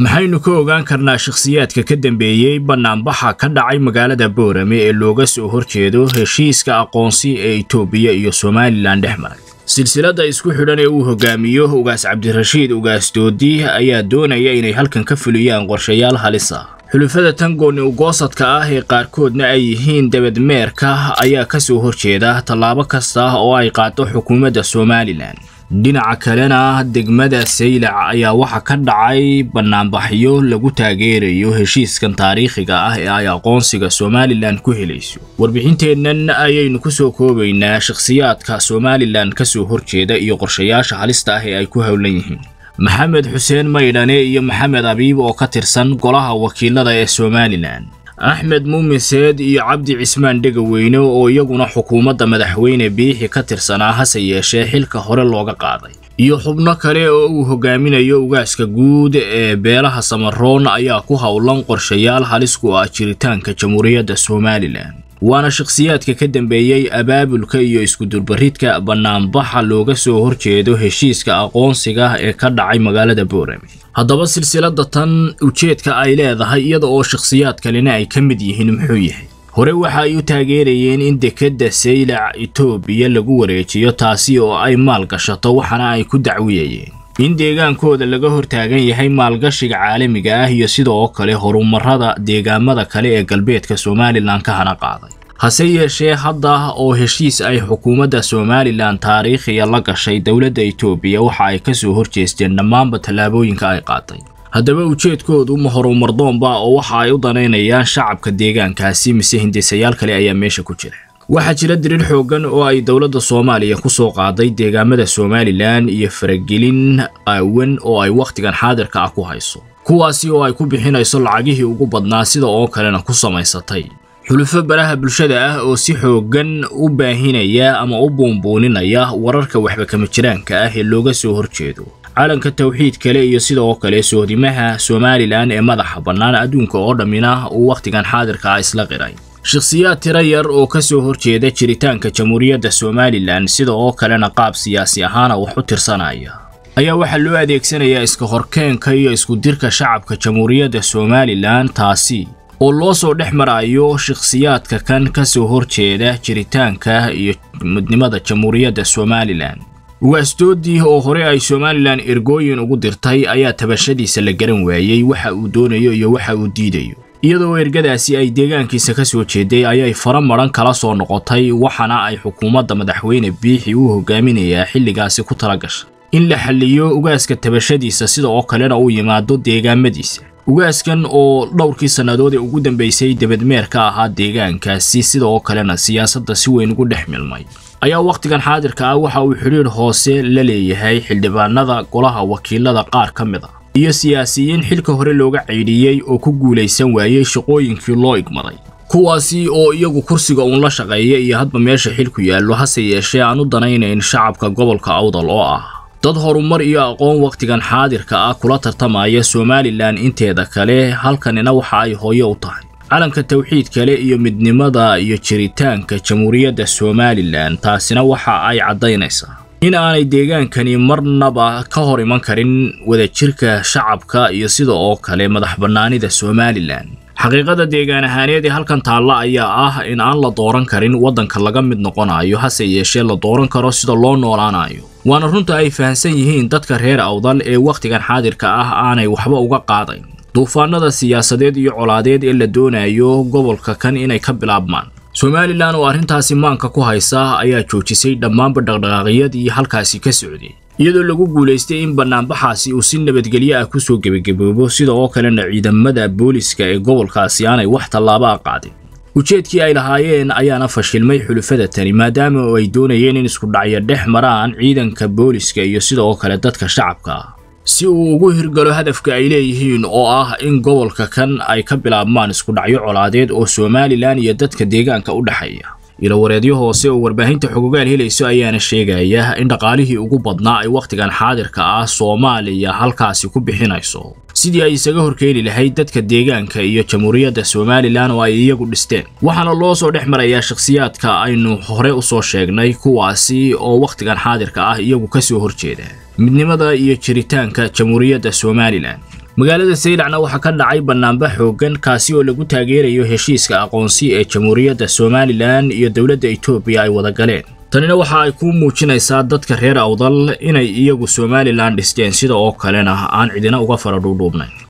maxaynu ka ogaan karnaa shakhsiyaadka ka dambeeyey bannaanbaxa ka dhacay magaalada boorame ee looga soo horjeedo heshiiska aqoonsi ee itoobiya iyo somalilan dhex maray silsiladda isku xidhan ee uu hogaamiyo ugaas cabdirashiid ugaas doodi ayaa doonaya inay halkan ka fuliyaan qorshayaal halis ah xulufada tangooni ugoosadka ah ee qaarkoodna ay yihiin dabadmeerka ayaa ka soo horjeeda tallaabo kasta oo ay qaado xukuumadda somalilan dhinaca kalena degmada saylac ayaa waxaa ka dhacay bannaanbaxyo lagu taageerayo heshiiskan taariikhiga ah ee ay aqoonsiga somalilan ku helayso warbixinteennan ayaynu ku soo koobaynaa shakhsiyaadka somalilan ka soo horjeeda iyo qorshayaasha halista ah ee ay ku howlan yihiin maxamed xuseen maydhane iyo maxamed abiib oo ka tirsan golaha wakiilada ee somalilan axmed muumin seed iyo cabdi cismaan dhegaweyne oo iyaguna xukuumadda madaxweyne biixi ka tirsanaa hase yeeshee xilka hore looga qaaday iyo xubno kale oo uu hogaaminayo ugaaska guud ee beelaha samaroon ayaa ku howlan qorshayaal halis ku ah jiritaanka jamhuuriyadda somalilan waana shakhsiyaadka ka dambeeyey abaabulka iyo iskudurbaridka bannaanbaxa looga soo horjeedo heshiiska aqoonsiga ee ka dhacay magaalada boorame haddaba silsiladda tan ujeedka ay leedahay iyada oo shakhsiyaad kalena ay ka mid yihiin muxuu yahay hore waxa ay u taageerayeen in dekedda saylac itoobiya lagu wareejiyo taasi oo ay maal gashato waxaana ay ku dacwiyayeen in deegaankooda laga hortaagan yahay maalgashiga caalamiga ah iyo sidoo kale horumarada deegaamada kale ee galbeedka somalilan ka hana qaaday hase yeeshee hadda oo heshiis ay xukuumadda somalilan taariikhiya la gashay dowladda itoobiya waxa ay ka soo horjeesteen dhammaanba tallaabooyinka ay qaaday haddaba ujeedkoodu ma horumardoonba oo waxa ay u danaynayaan shacabka deegaankaasi mise hindisayaal kale ayaa meesha ku jira waxaa jira diriir xooggan oo ay dowladda soomaaliya ku soo qaaday deegaamada somalilan iyo faragelin qaawan oo ay wakhtigan xaadirka ah ku hayso kuwaasi oo ay ku bixinayso lacagihii ugu badnaa sida oo kalena ku samaysatay xulufo baraha bulshada ah oo si xooggan u baahinaya ama u buunbuuninaya wararka waxba kama jiraanka ah ee looga soo horjeedo calanka tawxiid kale iyo sidoo kale sohdimaha somalilan ee madaxa bannaan adduunka oo dhammina uu wakhtigan xaadirka ah isla qiray shakhsiyaad tiro yar oo ka soo horjeeda jiritaanka jamhuuriyadda somalilan sida oo kalena qaab siyaasi ahaana wax u tirsanaya ayaa waxaa loo adeegsanayaa iska horkeenka iyo iskudirka shacabka jamhuuriyadda somalilan taasi oo loo soo dhex marayo shakhsiyaadka kan ka soo horjeeda jiritaanka iyo midnimada jamhuuriyadda somalilan ugaasdoodii oo hore ay somalilan ergooyin ugu dirtay ayaa tabashadiisa la garan waayey waxa uu doonayo iyo waxa uu diidayo iyadoo ergadaasi ay deegaankiisa ka soo jeeday ayay fara madhan kala soo noqotay waxaana ay xukuumadda madaxweyne biixi u hogaaminayaa xilligaasi ku tala gashay in la xalliyo ugaaska tabashadiisa sida oo kalena uu yimaado deegaamadiisa ugaaskan oo dhowrkii sannadood ee ugu dambaysay debadmeer ka ahaa deegaankaasi sida oo kalena siyaasadda si weyn ugu dhex milmay ayaa wakhtigan xaadirka ah waxa uu xidhiir hoose la leeyahay xildhibaanada golaha wakiilada qaar ka mid ah iyo siyaasiyiin xilka hore looga ceydhiyey oo ku guulaysan waayey shaqooyinkii loo igmaday kuwaasi oo iyagu kursiga uun la shaqeeya iyo hadba meesha xilku yaallo hase yeeshee aan u danaynayn shacabka gobolka awdal oo ah dad horumar iyo aqoon wakhtigan xaadirka ah kula tartamaya somalilan inteeda kale halkanina waxa ay hooyo u tahay calanka tawxiid kale iyo midnimada iyo jiritaanka jamhuuriyadda somalilan taasina waxa ay caddaynaysaa in aanay deegaankani marnaba ka hor iman karin wadajirka shacabka iyo sida oo kale madax bannaanida somalilan xaqiiqada deegaan ahaaneed ee halkan taalla ayaa ah in aan la dooran karin waddanka laga mid noqonayo hase yeeshee la dooran karo sida loo noolaanayo waana runta ay fahamsan yihiin dadka reer awdal ee wakhtigan xaadirka ah aanay waxba uga qaadayn duufaanada siyaasadeed iyo colaadeed ee la doonayo gobolka kan inay ka bilaabmaan somalilan oo arrintaasi maanka ku haysa ayaa joojisay dhammaanba dhaqdhaqaaqyadii halkaasi ka socday iyadoo lagu guulaystay in bannaanbaxaasi uu si nabadgelyo ah kusoo gebagaboobo sida oo kalena ciidamada booliska ee gobolkaasi aanay wax tallaabo a qaadin ujeedkii ay lahaayeen ayaana fashilmay xulufada tani maadaama oo ay doonayeen in iskudhacyo dhex maraan ciidanka booliska iyo sida oo kale dadka shacabka ah si uu ugu hirgalo hadafka ay leeyihiin oo ah in gobolka kan ay ka bilaabmaan iskudhacyo colaadeed oo somalilan iyo dadka deegaanka u dhexeeya ilowareedyo hoose oo warbaahinta xogogaal helayso ayaana sheegaya in dhaqaalihii ugu badnaa ay wakhtigan xaadirka ah soomaaliya halkaasi ku bixinayso sidii ay isaga horkeeni lahayd dadka deegaanka iyo jamhuuriyadda somalilan oo ay iyagu dhisteen waxaana loo soo dhex marayaa shakhsiyaadka aynu hore u soo sheegnay kuwaasi oo wakhtigan xaadirka ah iyagu ka soo horjeeda midnimada iyo jiritaanka jamhuuriyadda somalilan magaalada saylacna waxaa ka dhacay bannaanba xooggan kaasi oo lagu taageerayo heshiiska aqoonsi ee jamhuuriyadda somalilan iyo dowladda etoobiya ay wada galeen tanina waxa ay ku muujinaysaa dadka reer awdal inay iyagu somalilan dhisteen sida oo kalena aan cidina uga fara dhuudhuubnayn